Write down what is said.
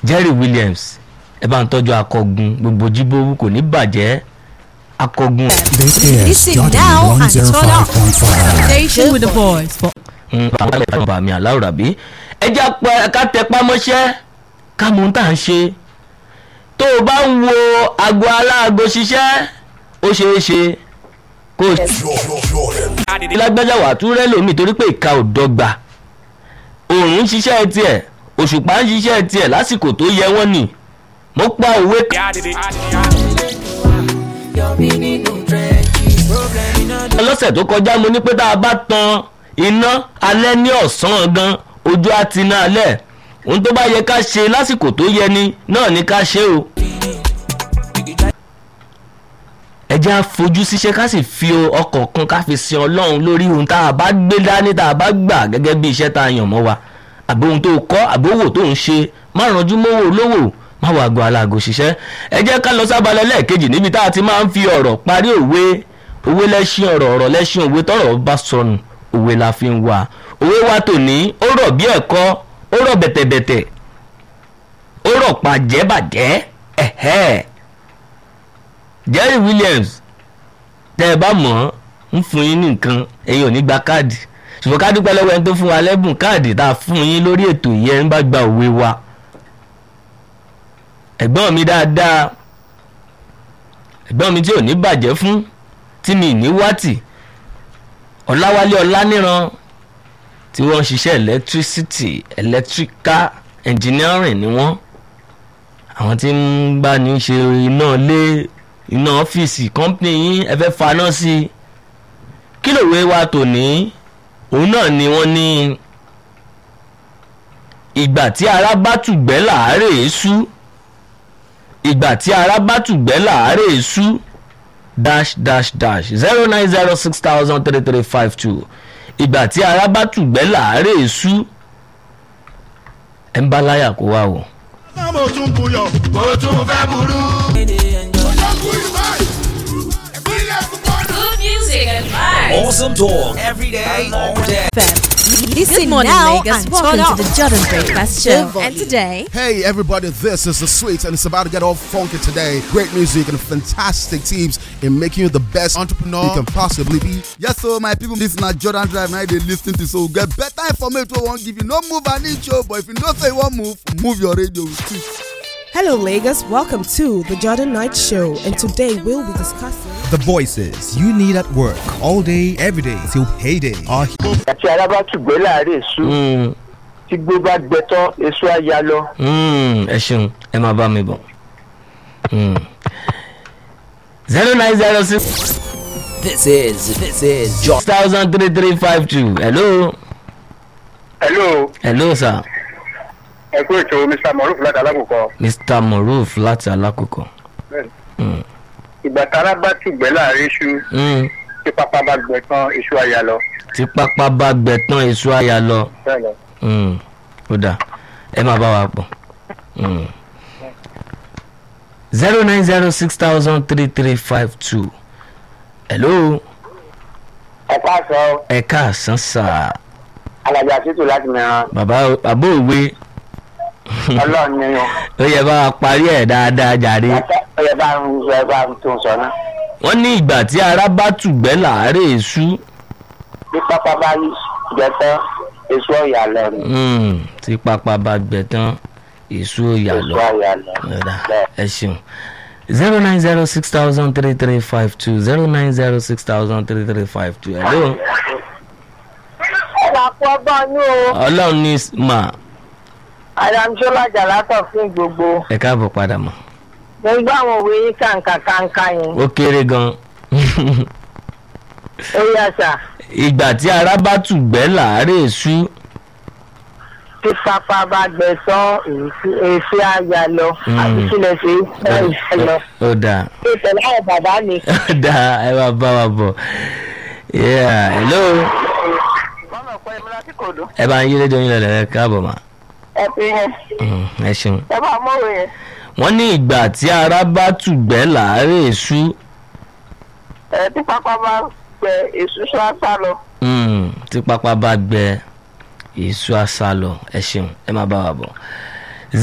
Jerry Williams ẹ bá ń tọ́jú akọgun gbogbo jíbówú kò ní bàjẹ́ akọgun. This is Listen Jordan now and turn up. 105.5. Station with the boys for àwọn ẹ̀ka bàmí aláwòrán bí ẹjẹ́ apẹ ká tẹpá mọ́ṣẹ́ ká mú tá à ń ṣe tó o bá ń wo aago aláago ṣiṣẹ́ ó ṣeé ṣe kó o lágbájá wà tún rẹ́ lómi torí pé ìka ò dọ́gba òòrùn ń ṣiṣẹ́ tiẹ̀ òṣùpá ń ṣiṣẹ́ tiẹ̀ lásìkò tó yẹ wọ́n nì mo pa òwe kan lọ́sẹ̀ tó kọjá mo ní pé tá a bá tan iná alẹ́ ní ọ̀sán gan ojú á ti ná alẹ́ ohun tó bá yẹ ká ṣe lásìkò tó yẹ ni náà ni ká ṣe o. ẹ jẹ́ á fojú síṣẹ́ ká sì fi ọkọ̀ kan ká fi sin ọlọ́run lórí ohun tá a bá gbé dání tá a bá gbà gẹ́gẹ́ bí iṣẹ́ tá a yàn mọ́ wa àbí ohun tó kọ́ àbí owó tó ń ṣe má ranjú mọ́wọ́ olówó má wàá gbọ́ aláàgọ́ ṣiṣẹ́ ẹ jẹ́ ká lọ sábàlẹ̀ lẹ́ẹ̀kejì níbi tá a ti máa ń fi ọ̀rọ̀ parí òwe òwe lẹ́ṣin ọ̀rọ̀ ọ̀rọ̀ lẹ́ṣin òwe tọ́rọ̀ bá sọnù òwe la fi ń wá òwe wa tòní ó rọ̀ bí ẹ̀kọ́ ó rọ̀ bẹ̀tẹ̀bẹ̀tẹ̀ ó rọ̀ pàjẹ́bàjẹ́ ẹ̀hẹ́ Jerry Williams tẹ́ ẹ bá mọ̀ ọ́n ń fún yín ní nǹkan ẹ̀yin ò ní gba káàdì ṣùgbọ́n ká dúpẹ́ lọ́wọ́ ẹni tó fún wa lẹ́bùn káàdì tá a fún yín lórí ètò yẹn ń bá gba òwe wa ẹ̀gbọ́n mi dáadáa ẹ̀gbọ́n mi tí ò ní bàjẹ́ fún tí mi ní wátì ọ̀làwálé ọ̀làníran tí wọ́n ń ṣiṣẹ́ electricity electrical engineering ni wọ́n àwọn tí ń bá ní ṣe iná ilé iná ọ́fíìsì company yín ẹ fẹ́ faná sí i kí lòwe wa tòní òun náà ni wọ́n ní ìgbà tí ara bá tùgbẹ́ làárẹ̀ sú ìgbà tí ara bá tùgbẹ́ làárẹ̀ sú dash dash dash zero nine zero six thousand three three five two ìgbà tí ara bá tùgbẹ́ làárẹ̀ sú ẹ̀ ń bá láyà kó wá o. mo tún buyọ̀ mo tún fẹ́ burú. Good music and vibes. Awesome talk every day, all day. Listen Good morning, now Lagos. and Welcome turn up. to the Jordan Breakfast The Show. volume. And today, Hey everybody, this is the Sweets and it's about to get all funky today. Great music and fantastic tips in making you the best entrepreneur you can possibly be. Yes, so my people, this na Jordan Drive now they lis ten to so get better information wey wan give you. No move an inch o, but if you know say you wan move, move your radio. Hello, Lagos. Welcome to the Jordan Night Show, and today we'll be discussing. The voices you need at work all day, every day till payday are àti arábá tùgbẹ́ láàárẹ̀ èso Mm, tí gbó bá gbẹ tán èso á ya lọ. mm, ẹ ṣeun ẹ máa bá mi bọ̀. zero nine zero six This is this is Jordan. thousand three three five two hello hello hello sir ẹ kú ètò mr moruf láti alákòókò mr moruf láti alákòókò. ìgbà tára bá tùgbẹ́ láàárẹ̀ èso Mm, tí pápá bá gbẹ tán èso á ya lọ. tí pápá bá gbẹ tán èso àyà lọ. bẹ́ẹ̀ lọ. Mm, ó dà ẹ máa bá wa pọ̀. zero nine zero six thousand three three five two hello ẹ káàsán ẹ káàsán sà alájà títù láti mìíràn bàbá bàbá òwe ọlọ́run ni o ó yẹ bá wa parí ẹ̀ dáadáa jàre. ó yẹ bá ń sọ ẹ bá ń tó ń sọ náà. wọ́n ní ìgbà tí ara bá tùgbẹ́ làárẹ̀ èṣú bí pápá bá gbẹ tán èso ọ̀yà lọ ni Mm, tí pápá bá gbẹ tán èṣú ò yà èso lọ. ọ̀yà lọ. Ọ̀dà, bẹ́ẹ̀. ẹ ṣeun zero nine zero six thousand three three five two zero nine zero six thousand three three five two hello ẹ máa kú ọgbọ́n ní o ọlọ́run ní mà adamsola jalátọ̀ fún gbogbo ẹ káàbọ̀ padà mọ̀ mo ń gbọ́ àwọn òwe yín kàǹkà kàǹkà yẹn ó kéré gan ó yà sà ìgbà tí ara bá tùgbẹ́ làárẹ̀ èṣú tí pápá bá gbẹ tán èsì àyà lọ Mm. àti kílẹ̀ sí ẹ̀ lọ. ó dáa ìtẹ̀lé àwọn bàbá mi. ó dáa ẹ máa bá wa bọ̀ Yeah, hello bọ́lá ọ̀pọ̀ ìmúra tí kò dùn ẹ bá ń yí rédíò yín lọ́lẹ̀ ẹ káàbọ̀ mà ẹ fi hàn Mm, ẹ ṣeun. ẹ bá mọ̀wé yẹn. wọ́n ní ìgbà tí ara bá tùgbẹ́ làárẹ̀ èṣú ẹ tí pápá bá gbẹ èso ṣáṣá lọ. Mm, tí pápá bá gbẹ èso àṣà lọ ẹ ṣeun ẹ má bá wa bọ̀